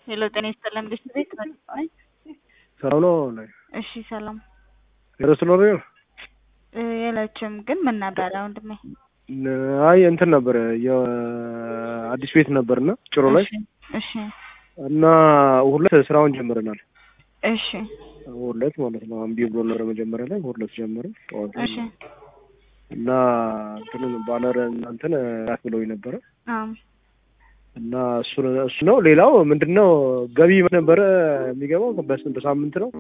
ሄሎ ጤና ይስጥልን ብሽ ቤት ነኝ። ሰላም ነው? እሺ ሰላም ሬስቶራንት ነው? የለችም ግን ምን ነበረ ወንድሜ? አይ እንትን ነበር የአዲስ ቤት ነበርና ጭሮ ላይ እሺ እሺ እና ሁለት ስራውን ጀምረናል። እሺ ሁለት ማለት ነው። እምቢ ብሎ ነበር መጀመሪያ ላይ ሁለት ጀመርን ጠዋት ላይ እሺ እና እንትን ባነር እናንተን ራክ ብለው ነበረ አም እና እሱ እሱ ነው። ሌላው ምንድነው ገቢ ነበረ የሚገባው በስ- በሳምንት ነው።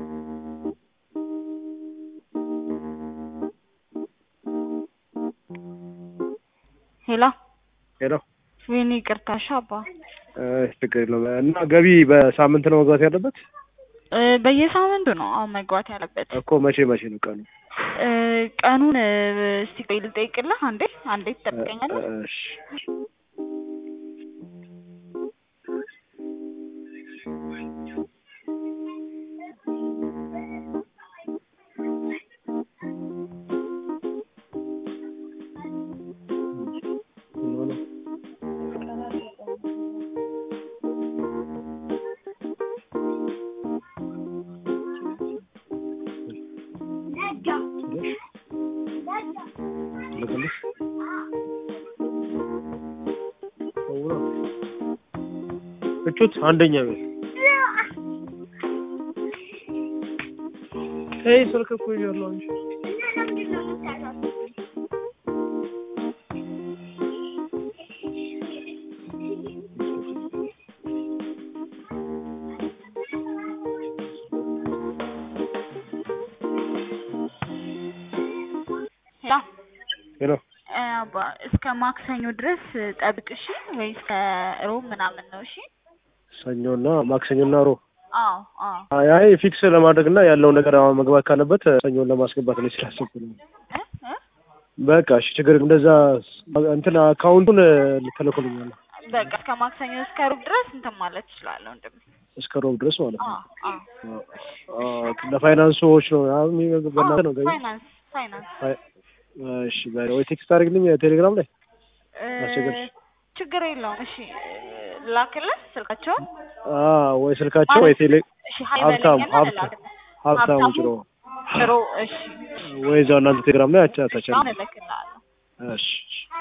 ሄሎ ሄሎ ወይኔ ይቅርታ እሺ አባ እ ችግር የለውም። እና ገቢ በሳምንት ነው መግባት ያለበት እ በየሳምንቱ ነው አሁን መግባት ያለበት እኮ መቼ መቼ ነው ቀኑ? እ ቀኑን እ እስቲ ቆይ ልጠይቅልህ አንዴ አንዴ ትጠብቀኛለህ እሺ እቹት አንደኛ ቤት ይሄ ስልክ እኮ ይዣለሁ እንጂ ሄሎ ሄሎ እ አባ እስከ ማክሰኞ ድረስ ጠብቅ እሺ ወይ እስከ ሮብ ምናምን ነው እሺ ሰኞና ማክሰኞና ሮብ አዎ አዎ አይ አይ ፊክስ ለማድረግ እና ያለው ነገር አሁን መግባት ካለበት ሰኞን ለማስገባት ነው ስላሰብኩ ነው። እ እ በቃ እሺ ችግር የለም። እንደዛ እንትን አካውንቱን ተልኮልኛል በቃ እስከ ማክሰኞ እስከ ሮብ ድረስ እንትን ማለት ትችላለህ ወንድሜ እስከ ሮብ ድረስ ማለት ነው። አዎ አዎ አዎ ለፋይናንሶች ነው አሁን በእናንተ ነው ገቢ ፋይናንስ ፋይናንስ ፋይ- እሺ በ- ወይ ቴክስት አድርግልኝ ቴሌግራም ላይ እ አስቸገርሽ? ችግር የለውም እሺ ላክልህ ስልካቸውን አ ወይ ስልካቸው ወይ ቴሌ እሺ ሀይ ሀብታም በለኝና ሀብታም ልላክልህ ሀብታሙ ሀብታሙ ጭሮ ጥሩ እሺ ወይ እዛው እናንተ ቴሌግራም ላይ አቻ ታቻለ አሁን እልክልሃለሁ እሺ